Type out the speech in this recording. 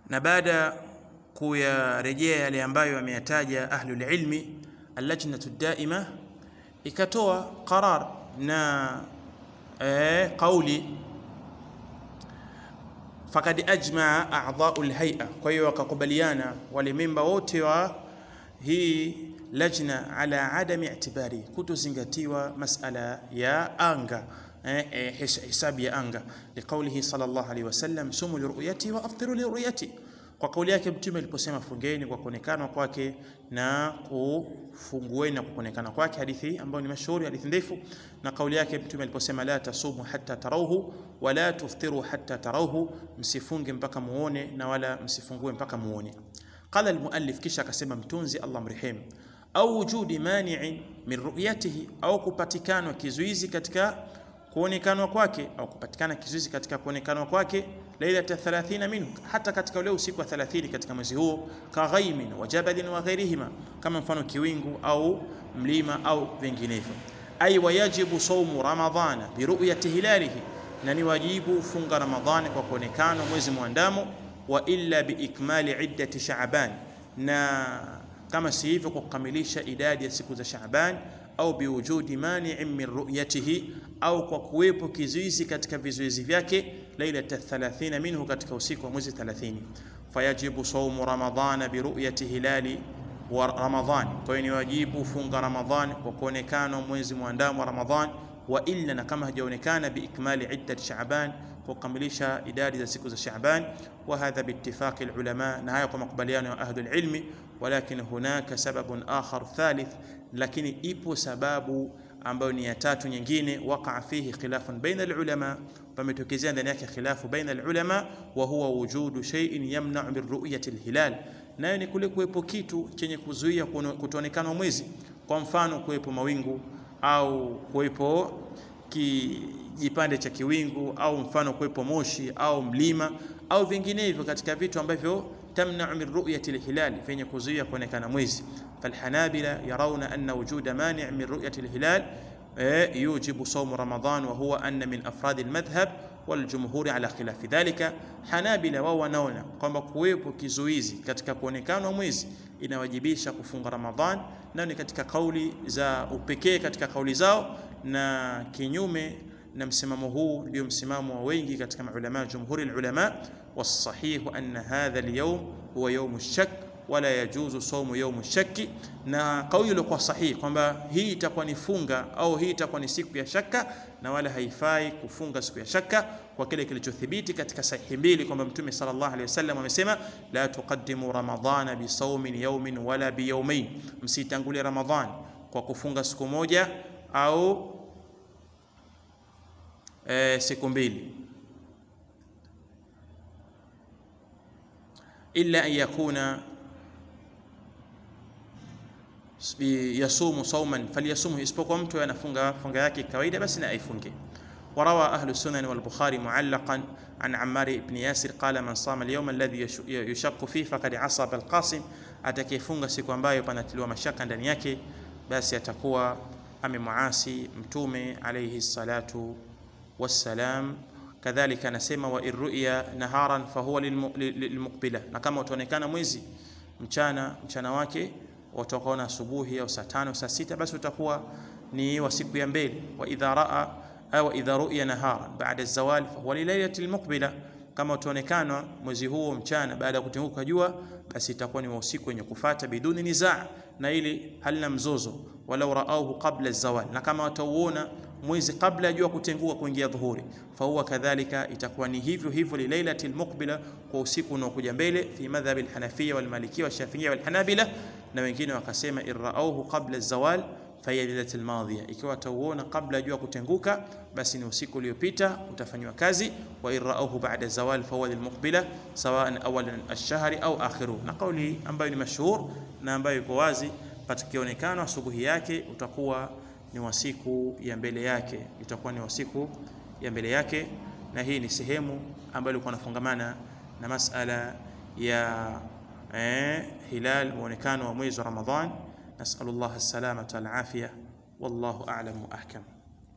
na baada kuyarejea yale ambayo ameyataja ahlul ilmi allajnatu daima ikatoa qarar na eh, qauli fakad ajmaa a'dha'u al-hay'a kwa hiyo wakakubaliana wale memba wote wa hii lajna ala adami i'tibari kutozingatiwa masala ya anga eh, eh, hisabu ya anga liqaulihi sallallahu alaihi wasallam sumu liruyati wa aftiru liruyati kwa kauli yake mtume aliposema fungeni kwa kuonekana kwake na kufungueni na kuonekana kwake hadithi ambayo ni mashuhuri hadithi ndefu na kauli yake mtume aliposema la tasumu hatta tarauhu wala tuftiru hatta tarauhu msifunge mpaka muone na wala msifungue mpaka muone qala almuallif kisha akasema mtunzi Allah mrehemu au wujudi mani'in min ru'yatihi au kupatikana kizuizi katika kuonekanwa kwake au kupatikana kizuizi katika kuonekanwa kwake lailata 30 minhu hata katika ule usiku wa 30 katika mwezi huo kaghaimin wa jabalin wa ghairihima kama mfano kiwingu au mlima au vinginevyo ay wayajibu saumu ramadhana biruyati hilalihi na ni wajibu funga ramadhani kwa kuonekana mwezi mwandamo wa illa biikmali iddati sha'ban na kama si hivyo kwa kukamilisha idadi ya siku za Shaaban au biwujudi mani'in min ru'yatihi au kwa kuwepo kizuizi katika vizuizi vyake lailata 30 minhu katika usiku wa mwezi 30 fayajibu saumu ramadhana biruyati hilali wa ramadhan kwa hiyo ni wajibu funga ramadhan kwa kuonekana mwezi mwandamo wa ramadhan wa illa na kama hajaonekana biikmali iddat shaaban kwa kukamilisha idadi za siku za shaaban wa hadha biittifaqi alulama na haya kwa makubaliano ya ahlul ilmi walakin hunaka sababun akhar thalith lakini ipo sababu ambayo ni ya tatu nyingine waqa fihi khilafun baina alulama pametokezea ndani yake khilafu baina alulama wa huwa wujudu shay'in yamna'u min ru'yati alhilal nayo ni kule kuwepo kitu chenye kuzuia kutoonekana mwezi kwa mfano kuwepo mawingu au kuwepo kijipande cha kiwingu au mfano kuwepo moshi au mlima au vinginevyo katika vitu ambavyo tamna'u min ru'yati alhilal vyenye kuzuia kuonekana mwezi falhanabila yarawna anna wujuda mani' min ru'yati alhilal يوجب صوم رمضان وهو أن من أفراد المذهب والجمهور على خلاف ذلك Hanabila wao wanaona kwamba kuwepo kizuizi katika kuonekana mwezi inawajibisha kufunga Ramadhan, nayo ni katika kauli za upekee katika kauli zao, na kinyume na msimamo huu ndio msimamo wa wengi katika maulama, jumhuri ulama. Wasahihu anna hadha alyawm huwa yawm ash-shak wala yajuzu saumu yawm ash-shakki, na kauli iliyokuwa sahihi kwamba hii itakuwa ni funga au hii itakuwa ni siku ya shaka na wala haifai kufunga siku ya shaka kwa kile kilichothibiti katika sahihi mbili kwamba Mtume sallallahu alaihi wasallam amesema la tuqaddimu ramadhana bi saumin yawmin wala bi yawmain, msitangulie Ramadhan kwa kufunga siku moja au e, siku mbili illa an yakuna yasumu sauman falyasumhu, isipokuwa mtu anafunga funga yake kawaida, basi na aifunge. وروى أهل السنن والبخاري معلقا عن عمار بن ياسر قال من صام اليوم الذي يشق فيه فقد عصى بالقاسم atakayefunga siku ambayo panatiliwa mashaka ndani yake basi atakuwa amemuasi mtume alayhi salatu wassalam kadhalika anasema wa irruya naharan fahuwa lilmuqbila na kama utaonekana mwezi mchana mchana wake utakaona asubuhi au saa tano saa sita basi utakuwa ni wa siku ya mbele wa idha raa au idha ru'ya nahara baada zawal fahuwa lilailati almuqbila, kama utaonekana mwezi huo mchana baada ya kutenguka jua, basi itakuwa ni wa usiku wenye kufata biduni nizaa, na ili halina mzozo. Walau raauhu qabla zawal, na kama watauona mwezi kabla ya jua kutenguka kuingia dhuhuri, fahuwa kadhalika, itakuwa ni hivyo hivyo lilailati almuqbila, kwa usiku unaokuja mbele. Fi madhhabi alhanafiyya walmalikiyya washafi'iyya walhanabila, na wengine wakasema irraauhu qabla zawal fahiya lailatul madhiya, ikiwa atauona kabla ya jua kutenguka, basi ni usiku uliopita, utafanywa kazi. Wa irauhu ba'da zawal fahuwa lilmuqbila sawaan awalan ash-shahri au akhiru, na kauli ambayo ni mashhur na ambayo iko wazi, patakionekana asubuhi yake utakuwa ni wa siku ya mbele yake, itakuwa ni wa siku ya mbele yake. Na hii ni sehemu ambayo ilikuwa inafungamana na masala ya eh, hilal, muonekano wa mwezi wa Ramadhan. نسأل الله السلامة والعافية والله أعلم وأحكم